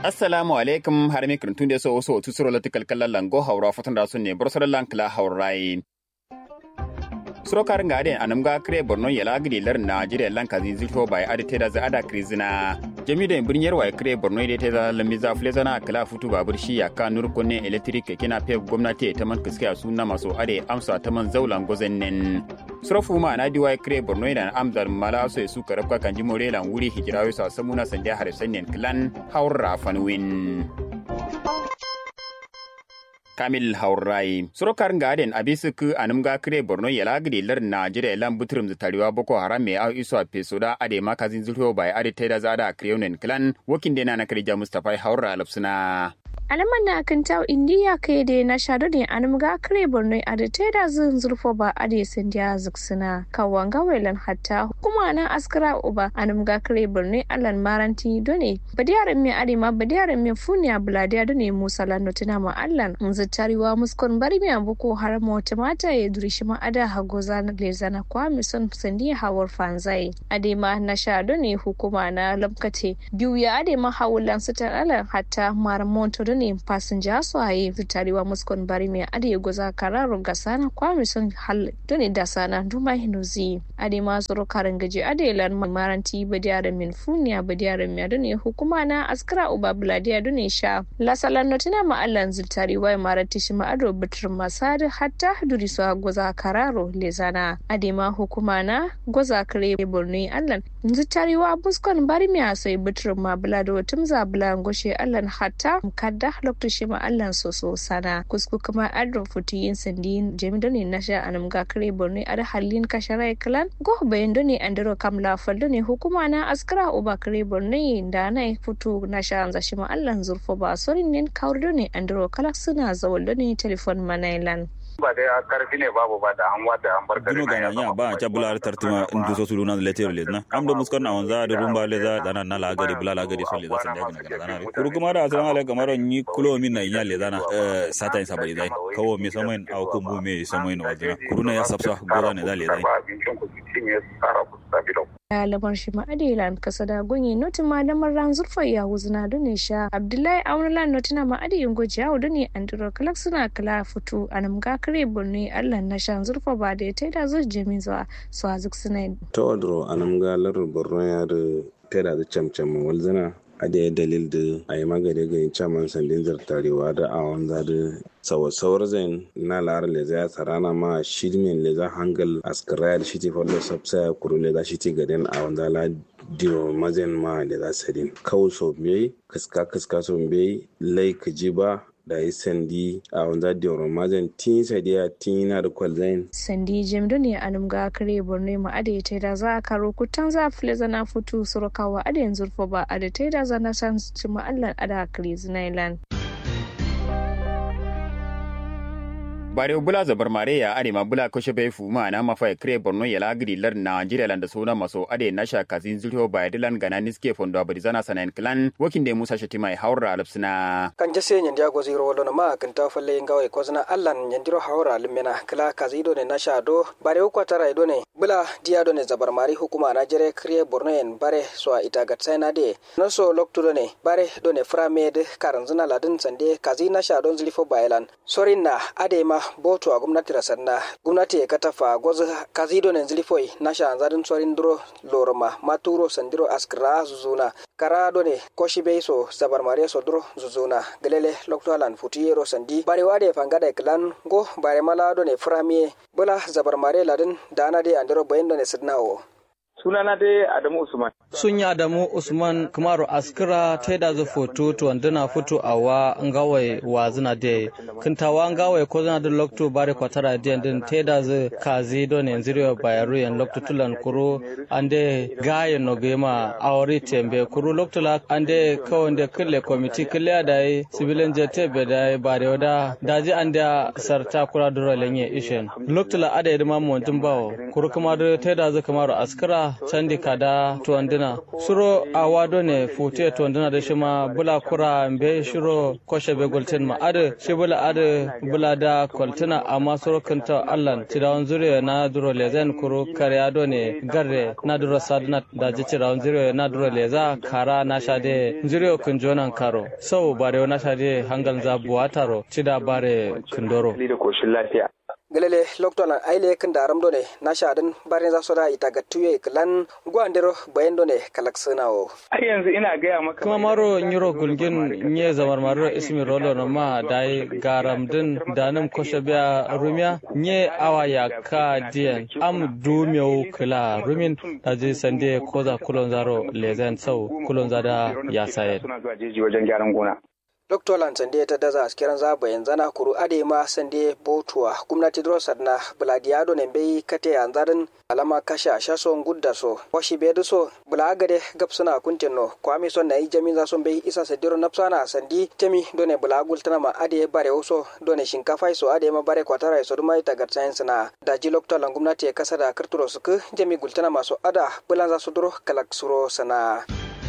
assalamu alaikum har mi kirtun de so so tu suro latikal kallan lango haura fatan da sun ne bursar lankla haurai suro kar ngade anam ga kre borno yala gidi lar najeriya lanka zin zito bai ade te da za ada krizina jami da birniyar wa kre borno ide te da lambi za fule zana kala futu babur shi ya ka nur kunne electric kina pe gwamnati ta man kiskiya sunna maso ade amsa ta man zaulan gozennen suro fuma na diwa kre borno ida amdar mala so su karabka kan jimore lan wuri hijirawi sa samuna sande har sannen klan haura fanwin kamil haurai surokar gaden abisuku anumga kire borno yala gidi lar najeriya lan butrum tariwa boko haram me au iso pesoda ade makazin zulho bai ade teda zada kreunen clan wokin dena na kirja mustafa haura lapsuna alaman na kan taw indiya kai da na shado ne an mga kare borno a da taida zun zurfo ba a da sun dia zuksuna kawan gawelan hatta kuma na askara uba an mga kare borno alan maranti done badiyaran me ade ma badiyaran me funya buladiya done musa lano tuna ma allan zutariwa muskon bari me boko haram wata mata ya duri shi ma ada hago zana le zana kwa mi son sandi hawar fanzai ade ma na shado ne hukuma na lamkace biyu ya ade ma hawulan su alan hatta maramonto ne fasinja su haye fitarewa muskon bari mai ade goza kararo ga sana kwami sun hal doni da sana duma hinuzi ade ma zuru karin gaji ade lan maranti badiyar min funiya badiyar mi doni hukuma na askara uba buladiya doni sha lasalan notina ma allan zutarewa maranti shi ma ado bitir masad hatta duri su goza kararo lezana ade ma hukuma na goza kare borno allan zutarewa muskon bari mai asai bitir ma bulado tumza bulan goshe allan hatta kadda lokacin shi ma Allah so so sana kusku kuma adro futi yin sandi jemi doni na sha anam ga kare borno ada halin kasharai kalan go bayan doni andro kamla fal doni hukuma na askara uba kare borno da na futu na sha anza shi ma Allah zurfo ba sorin nin kawr doni andro kalak suna zawal doni telefon manailan ba dai a karfi ne babu ba da an wata an bar Duno gana nya ba cha bula tartima ndu so suluna letter le na amdo muskar na wanza da rumba le za dana na la gari bula la gari so le za sanda gana gana na kuru kuma da assalamu alaikum maro ni kulo min na nya le zana eh sata in sabari dai kawo mi samoin au kumbu me samoin wajina kuru na ya sabsa goda ne da le dai lamar shi ma'adilan kasa da gunyi notin ma lamar ran zurfa ya wuzna da ne sha abdullahi aunalan notina ma'adiyin goji yawo da ne andro kalak suna kala fito a nam ga kare burne allah na shan zurfa ba da ya taida zuwa jami zuwa su a zuk suna ta wadro a nam ga larar borno ya da taida da camcam walzana a da ya dalil da a yi magani ga yin caman sandin zartarewa da a wanza da sawasawar zain na lara le za sarana ma shirmin le za hangal askaraya da shi ti fallo sabsa kuru le za shi ti gaden a wanza la diro mazen ma le za sadin kawo so bai kaska kaska so bai lai ka ji ba da yi sandi a wanda da yawon mazan tin sadiya tin na da kwalzain. sandi jim ne a numga kare borno ma ada ya taida za a karo kutan za a fili zana futu surukawa ada yanzu ba a da taida zana san ci ma'allan ada kare zinailan. bare bula zabar mare ya ade ma bula ko shebe fu ma na mafa kre borno ya lagri lar Nigeria land sona maso ade na sha kazin zulho ba dilan gana niske fondo abadi zana sanan clan wakin de Musa Shatima haura alapsina kan jase nyen dia go ziro wolo ma kan ta falle ngawe ko zana allan nyen diro haura limena kala kazido ne na sha do bare ko tara do ne bula dia do ne zabar mari hukuma na jere kre borno en bare so ita gat na de no so loktu do ne bare do ne framed karan zuna ladin sande kazi na sha don zulfo bailan sorin na ade ma boto a gwamnati rasanna gwamnati ya katafa gwazu kazido ne zilifoi na shanzarin tsorin duro loroma maturo sandiro askra zuzuna kara do ne koshi bei so sabar mare so duro zuzuna galele loktolan futiyero sandi bare wade fangada klan go bare mala do ne framie bula zabar mare ladin dana de andiro bayin do ne sidnawo sunana dai Adamu Usman. Sun yi Adamu Usman Kumaru Askira ta da zu foto to wanduna foto a wa ngawai wa zina de kintawa ngawai ko zina da lokto bare kwatara de din ta da zu kazi don yanzu riyo bayaru yan lokto tulan kuro ande gaye no gema awri tembe kuro lokto la ande kawon de kille komiti kille da yi civilian jete be da yi bare wada daji ande sarta kura duro lenye ishen lokto la ada yadma montin bawo kuro kuma da ta da zu Kumaru Askira bula candi kada tuwandina suro awa done fute tuwandina da shima bula kura mbe shiro koshe be golten ma ade shi bula ade bula da koltina amma suro kanta allan tidawan zuriya na duro lezen kuru kariya done garre na duro sadna da ji tidawan zuriya na duro leza kara na shade zuriya kun jonan karo sau bare na shade hangal za buwataro tida bare kundoro gelele loktolan aile kan daram done na shadan barin za su da ita ga tuye klan gwandero bayan done kalak o. ai yanzu ina gaya maka kuma maro nyuro gulgin nye zamar maro ismi rolo no ma dai garam din danim koshe biya rumya nye awa ya ka diyan am dumyo kila rumin daji sande koza kulon zaro lezen sau kulon zada ya sayar suna zuwa jeji wajen gyaran gona Dr. Sande ta daza askiran zaba yanzu na kuru ade ma sande botuwa gwamnati drosar na Buladiado ne bai kate yanzarin alama kasha shason gudda so washi bai da so bulagade gab suna kuntin no kwami son na yi jami za son bai isa sadiro napsana sandi temi done bulagul tana ma ade bare waso done shinkafa so ade ma bare kwatara so duma ita gar science na da ji Dr. Lan gwamnati ya kasa da karturo su ku jami gultana masu ada bulan za su duro kalak suro sana.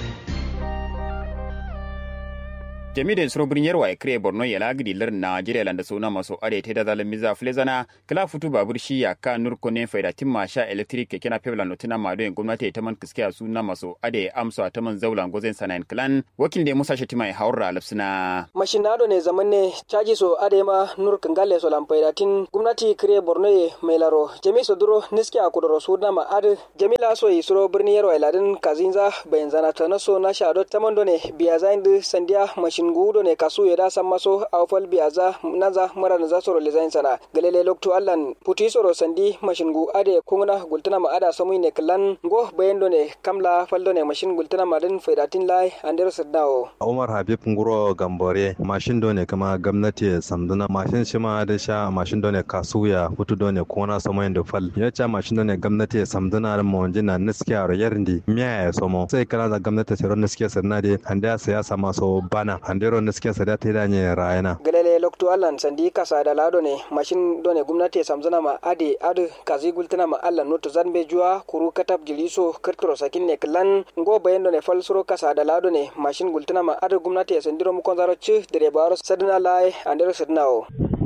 jami'in suro birnin yarwa ya kire borno ya lagidi lar najeriya landa suna maso are ta da zalim miza flezana kala futu babur shi ya ka nur kone faida timma sha electric keke na pebla notina mado en gwamnati ta man kiske a suna maso ade amsa ta man zaulan gozen sanayin clan wakil da musa shatima ya haura lafsina mashinado ne zaman ne caji so ade ma nur kangale so lam faida tin gwamnati kire borno ye mai laro jami so duro niske a kudoro suna ma ade jamila so yi suro birnin yarwa iladin kazinza bayan zana ta naso na shado ta mando ne biya zain sandiya mashin ngudo ne kasu yeda sammaso awfal biaza naza mara naza soro lezain sana galele loktu allan puti soro sandi mashingu ade kungna gultana ma ada samui ne klan go bayendo ne kamla faldo ne mashin gultana ma din faidatin lai andero saddawo Umar Habib Nguro Gambore mashin do ne kama gwamnati samduna mashin shi ma da sha mashin do ne kasuya hutu do ne kona samo da fal ya cha mashin do ne gwamnati samduna da mawanje na niskiya ro yarndi miya ya somo sai kala da gwamnati sai ron niskiya sanna de anda siyasa maso bana andero niskiya sada ta da ne rayana galele loktu allan sandi kasa da lado ne mashin do ne gwamnati samduna ma ade ade kazi gultana ma allan noto zanbe juwa kuru katab jiliso kirtoro sakin ne klan go bayendo ne fal suro kasa da lado ne mashin gultana ma ade gwamnati ya sandiro mu konzaro ci dire baro sadina lai andero sadina o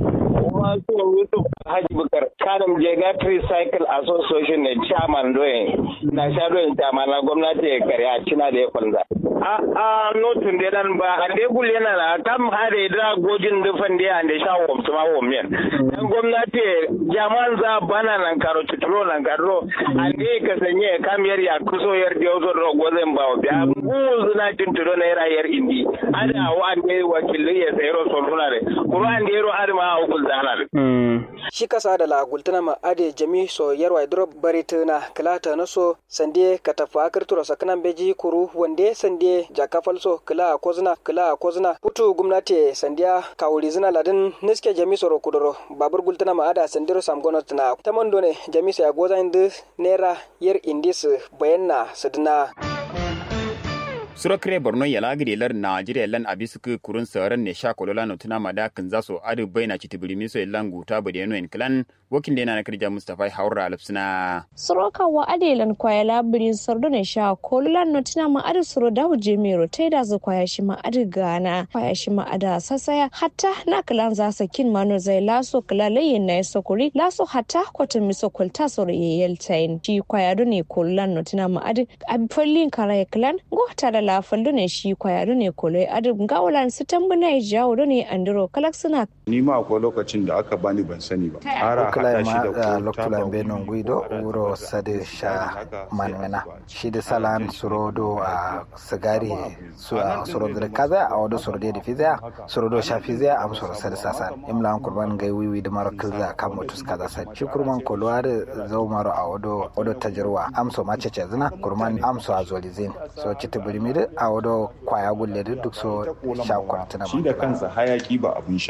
Wasu Yusuf Haji Bukar Kanam Jega Tricycle Association ne chairman doye na sha doye chairman na gwamnati ya karya cina da ya kwanza. A a notin da dan ba a dai gul yana na kam hade da gojin dufan da ande sha wom tuma wom men. Dan gwamnati jaman za bana nan karo tuturo nan karo ande ka sanye kamiyar ya kuso yar da yozo ro gozen ba biya guzu na tunturo na yar yar indi. Ada wa ande wakilai ya sayro soluna ne. Kuro ande ro arma a ukul zana shi kasa da la gultana ma ade jami so yarwa idro barituna kilata na so sande ka tafa kirtura sakanan beji kuru wande sande jakafal so kila kozna kila kozna putu gumnati sandiya kawuri zina ladin niske jami so kudoro babur gultana ma ada sandiro samgono tana tamondo ne jami so ya goza indu nera yer indis bayanna sadina surakre borno ya lagiri lar najeriya lan abisuku kurun sauran ne sha kolola no tuna mada kan za su adu baina citibiri so lan guta bade no en klan wakin de na kirja mustafa haura alfsina suroka wa adelan kwaya labirin sardo ne sha kolola no tuna ma adu suro dawo jemero tai da zu kwaya shi ma adu gana kwaya shi ma ada sasaya hatta na klan za sa kin mano zai laso kala layin na sokuri laso hatta kwata miso kwalta soro yeyel tain shi kwaya do ne kolola no tuna ma adu abfallin kara klan go tara la faldo ne shi kwaya ne kolo adu gawalan su tambuna ya jawo do ne andiro kalak suna ni ma akwai lokacin da aka bani ban sani ba ara hada shi da lokacin be non guido wuro sade sha manmena shi da salan surodo a sigari su a surodo da kaza a wado surodo da fiza surodo sha fiza a suro sade sasa imla an kurban gai wiwi da maro kilza kan mutus kaza sa shi kurman kolwa da zau maro a wado wado tajarwa amso ma cece zina kurman amso a zolizin so cita birmi a wado kwaya gulle duk so sha kwantuna shi da kansa hayaki ba abun sha bane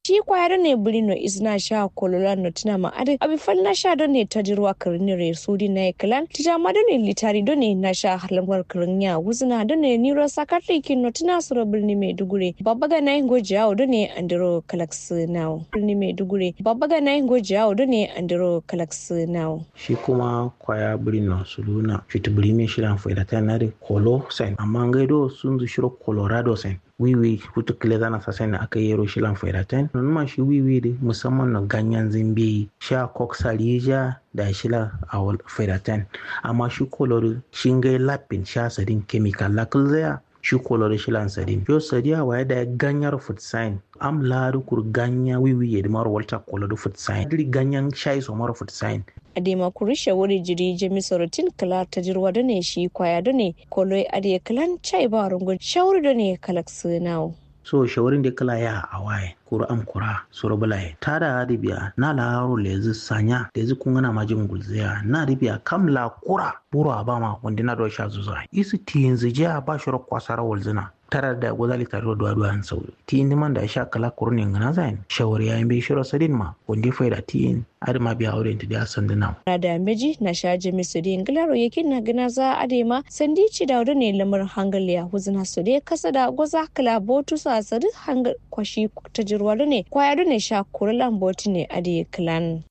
shi kwaya ne bulino izna sha kolola no tina ma ade abi fal na sha ne tajirwa karinire sudi na klan tija ma ne litari ne na sha halamar karinya wuzna ne niro sakatri kin no tina suro birni maiduguri babba ga na goji yawo ne andiro kalax now birni maiduguri babba ga na goji yawo ne andiro kalax now shi kuma kwaya birnin suluna fiti birni shirin faida ta na da kolo sen amma gaido sun zu shiro colorado sen wiwi hutu kile zana sasa na aka yero shi lan faida ten ma shi wiwi da musamman na ganyen zimbe sha koksalija da shila a faida ten amma shi kolori shingai lapin sha sadin chemical lakul zaya shi kolori shi lan sadin yo sadiya waya da ganyar food sign am ladu kur ganya wiwi ya dimar walta kolori food sign diri ganyen shai so mara food sign adema kurisha wuri jiri jami sorotin kala ta jirwa da ne shi kwaya da ne koloi adiye kalan chai ba rungun shawuri da ne kalak nawo. so shawarin da kala ya a waye kura am kura soro bulaye ta da ribiya na laro lezi sanya lezi kungana majin gulziya na ribiya kam la kura buru abama wanda na dosha zuza isi tinzi jiya ba shiro kwasara walzina tara da gozali tare da duwa an sauri ti indi man da sha kala kurni ngana zain shawari ya bai shiro sadin ma wanda fa da ti in adi ma biya aure da sandi na na da meji na sha jimi su din glaro yakin na gana za ade ma sandi ci da ne lamar hangal ya huzuna su dai kasa da goza kala botu sa sadi hangal kwashi ta jirwa ne kwaya ne sha kurlan botu ne ade klan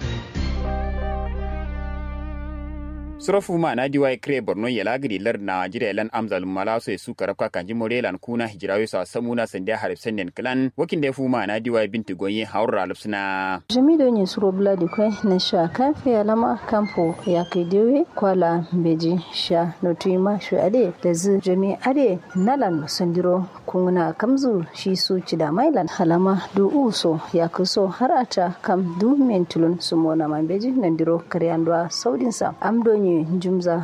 surafu ma na diwa kre borno ya lagri lar na jira lan amzal mala so su karaka kanji morelan kuna hijirawe sa samuna sandiya harif senden klan wakin da fu ma na diwa binti gonye haura lupsuna jamido ne suro bladi kwe na sha kafe alama kampo ya kidiwe kwala beji sha notuima shu ade da zu jami ade nalan sandiro kunguna kamzu shi su ci da mailan halama du uso ya kuso har ata kam du mentulun sumona mambeji nandiro karyandwa saudinsa amdonye jumza